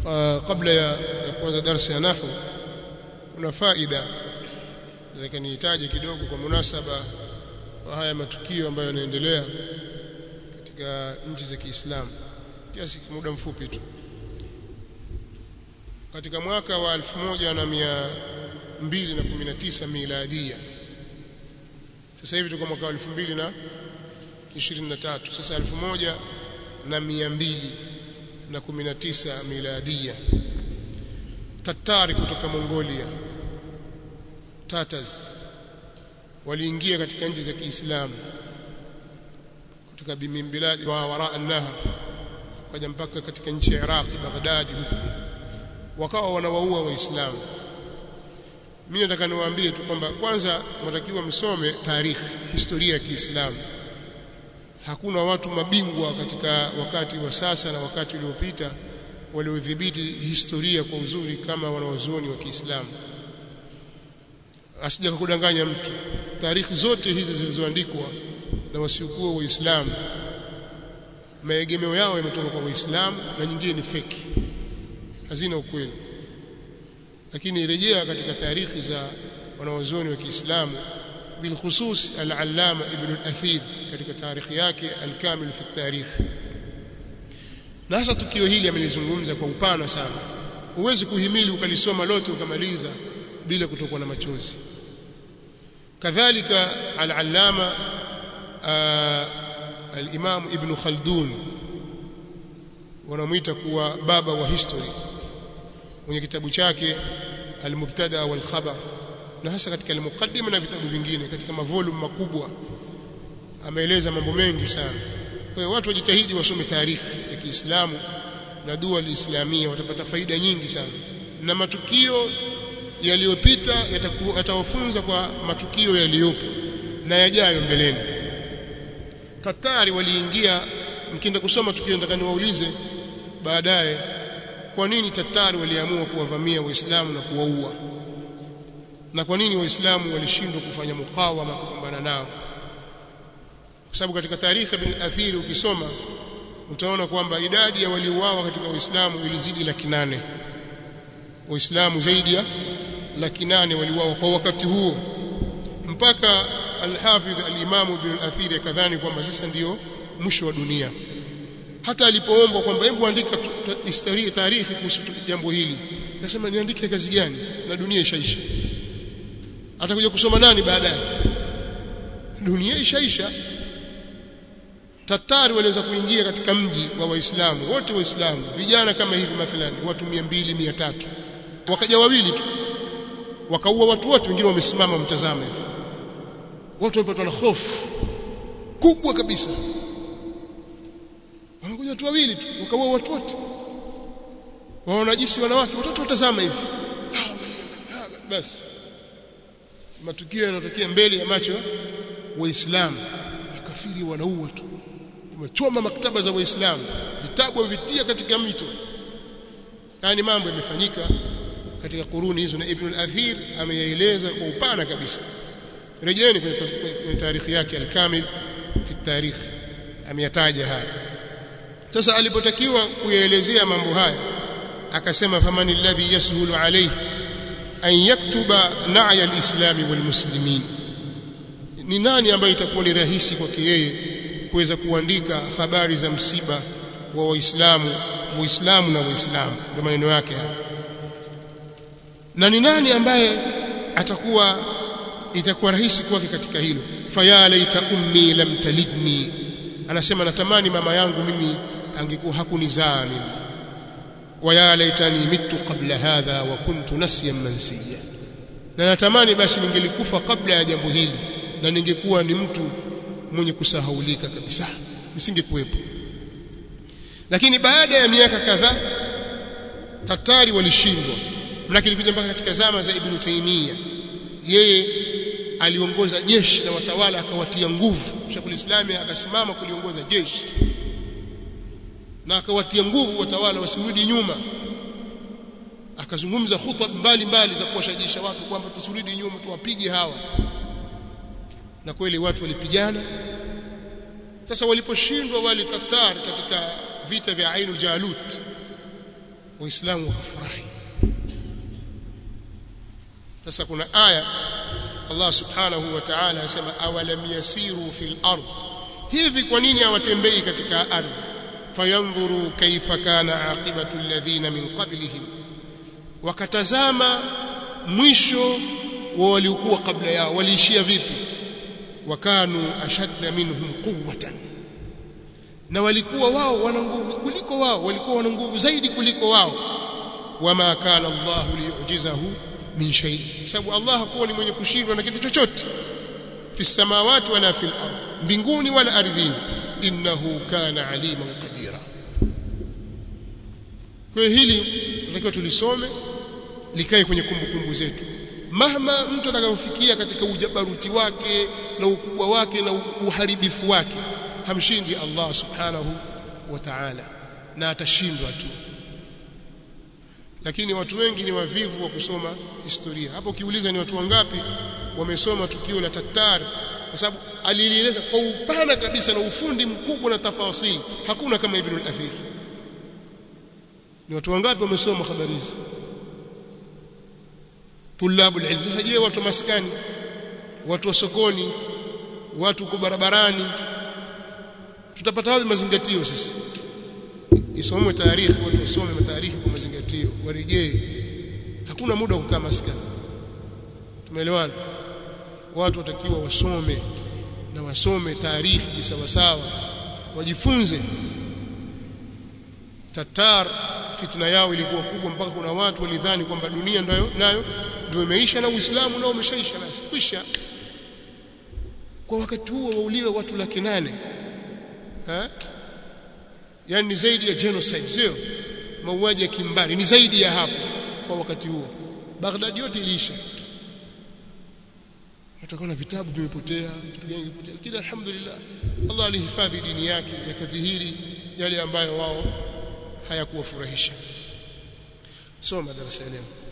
kabla ya, ya kuanza darasa ya nahwu kuna faida nataka nihitaji kidogo kwa munasaba wa haya matukio ambayo yanaendelea katika nchi za Kiislamu kiasi muda mfupi tu katika mwaka wa 1219 miladia sasa hivi tuko mwaka wa 2023 sasa 1219 miladia Tatari kutoka Mongolia Tatars waliingia katika nchi za Kiislamu kutoka bimbiladi wa wara an-nahr kaja mpaka katika nchi ya Iraq Baghdad huko wakawa wanawaua waislamu mimi nataka niwaambie tu kwamba kwanza mnatakiwa msome tarikhi historia ya Kiislamu hakuna watu mabingwa katika wakati wa sasa na wakati uliopita waliodhibiti historia kwa uzuri kama wanawazuoni wa Kiislamu asija kudanganya mtu taarikhi zote hizi zilizoandikwa na wasiokuwa waislamu maegemeo yao yametoka kwa waislamu na nyingine ni feki hazina ukweli lakini rejea katika taarikhi za wanawazuoni wa Kiislamu bilkhusus al-allama ibn al-athir katika taarikhi yake al-kamil fi tarikh na hasa tukio hili amelizungumza kwa upana sana huwezi kuhimili ukalisoma lote ukamaliza bila kutokwa na machozi kadhalika al-allama al-imam ibn khaldun wanamuita kuwa baba wa history mwenye kitabu chake al-mubtada wal khabar na hasa katika al-muqaddima na vitabu vingine katika mavolume makubwa ameeleza mambo mengi sana kwa hiyo watu wajitahidi wasome taarikhi ya Kiislamu na dua al-islamia watapata faida nyingi sana na matukio yaliyopita yatawafunza kwa matukio yaliyopo na yajayo mbeleni Tatari waliingia mkienda kusoma tukio nataka niwaulize baadaye kwa nini Tatari waliamua kuwavamia Waislamu na kuwaua na kwa nini Waislamu walishindwa kufanya mukawama kupambana nao kwa sababu katika taarikhi ibn Athiri ukisoma utaona kwamba idadi ya waliouawa katika Waislamu ilizidi laki nane Waislamu zaidi ya laki nane waliuawa kwa wakati huo mpaka al-Hafidh al-Imam ibn al-Athiri akadhani kwamba sasa ndiyo mwisho wa dunia hata alipoombwa kwamba hebu andika historia taarikhi kuhusu jambo hili akasema niandike kazi gani na dunia ishaisha atakuja kusoma nani baadaye dunia ishaisha Tatari waliweza kuingia katika mji wa Waislamu wote Waislamu vijana kama hivi mathalan watu 200 300 wakaja wawili tu wakaua watu wote wengine wamesimama mtazame watu wamepatwa na hofu kubwa kabisa wanakuja watu wawili tu wakaua watu wote waonajisi wanawake watoto watazama hivi basi matukio yanatokea mbele ya macho waislamu makafiri wanaua tu wamechoma maktaba za waislamu vitabu vitia katika mito yani mambo yamefanyika katika kuruni hizo na Ibn al-Athir ameyaeleza kwa upana kabisa rejeni kwenye taarikhi yake al-Kamil fi tarikh ameyataja haya sasa alipotakiwa kuyaelezea mambo haya akasema famani alladhi yashulu alayhi an yaktuba na'ya al-islami wal muslimin ni nani ambaye itakuwa ni rahisi kwake yeye kuweza kuandika habari za msiba wa waislamu muislamu na waislamu ndio maneno yake haya na ni nani ambaye atakuwa itakuwa rahisi kwake katika hilo faya laita ummi lam talidni anasema natamani mama yangu mimi angekuwa hakunizaa mimi waya laitani mitu qabla hadha wa kuntu nasiyan mansiya na natamani basi ningelikufa kabla ya jambo hili na ningekuwa ni mtu mwenye kusahaulika kabisa nisingekuwepo lakini baada ya miaka kadhaa Tatari walishindwa lakini kuja mpaka katika zama za Ibn Taymiyyah yeye aliongoza jeshi na watawala akawatia nguvu Sheikhul Islam akasimama kuliongoza jeshi na akawatia nguvu watawala wasirudi nyuma akazungumza khutba mbalimbali za kuwashajisha watu kwamba tusirudi nyuma tuwapige hawa na kweli watu walipigana sasa waliposhindwa wale Tatar katika vita vya Ainul Jalut waislamu wakafurahi sasa kuna aya Allah subhanahu wa ta'ala anasema awalam yasiru fil ard hivi kwa nini hawatembei katika ardhi fayanzuru kaifa kana aqibatu alladhina min qablihim wakatazama mwisho wa waliokuwa kabla yao waliishia vipi wakanu ashadda minhum quwwatan na walikuwa wao wana nguvu kuliko wao walikuwa wana nguvu zaidi kuliko wao wama kana Allah liyujizahu min shay sababu Allah hakuwa ni mwenye kushindwa na kitu chochote fi samawati wala fil ard mbinguni wala ardhini innahu kana aliman qadira kwa hili tunatakiwa tulisome likae kwenye kumbukumbu zetu mahma mtu atakayofikia katika ujabaruti wake na ukubwa wake na uharibifu wake hamshindi Allah subhanahu wa ta'ala na atashindwa tu lakini watu wengi ni wavivu wa kusoma historia hapo ukiuliza ni watu wangapi wamesoma tukio la Tatar kwa sababu alilieleza kwa upana kabisa na ufundi mkubwa na tafasili hakuna kama Ibn al-Athir ni watu wangapi wamesoma habari hizi tulabu ilmu sasa je watu maskani watu wa sokoni watu kwa barabarani tutapata wapi mazingatio sisi isomwe taarikhi watu wasome mataarikhi kwa mazingatio warejee hakuna muda wa kukaa maskani tumeelewana watu watakiwa wasome na wasome taarikhi sawa sawa wajifunze Tatar fitna yao ilikuwa kubwa mpaka kuna watu walidhani kwamba dunia nayo nayo ndio imeisha na Uislamu nao umeshaisha basi kwisha kwa wakati huo wauliwe watu laki nane ha yani ni zaidi ya genocide sio mauaji ya kimbari ni zaidi ya hapo kwa wakati huo Baghdad yote iliisha watakuwa na vitabu vimepotea vitu gani vimepotea lakini alhamdulillah Allah alihifadhi dini yake yakadhihiri yale ambayo wao hayakuwafurahisha soma darasa leo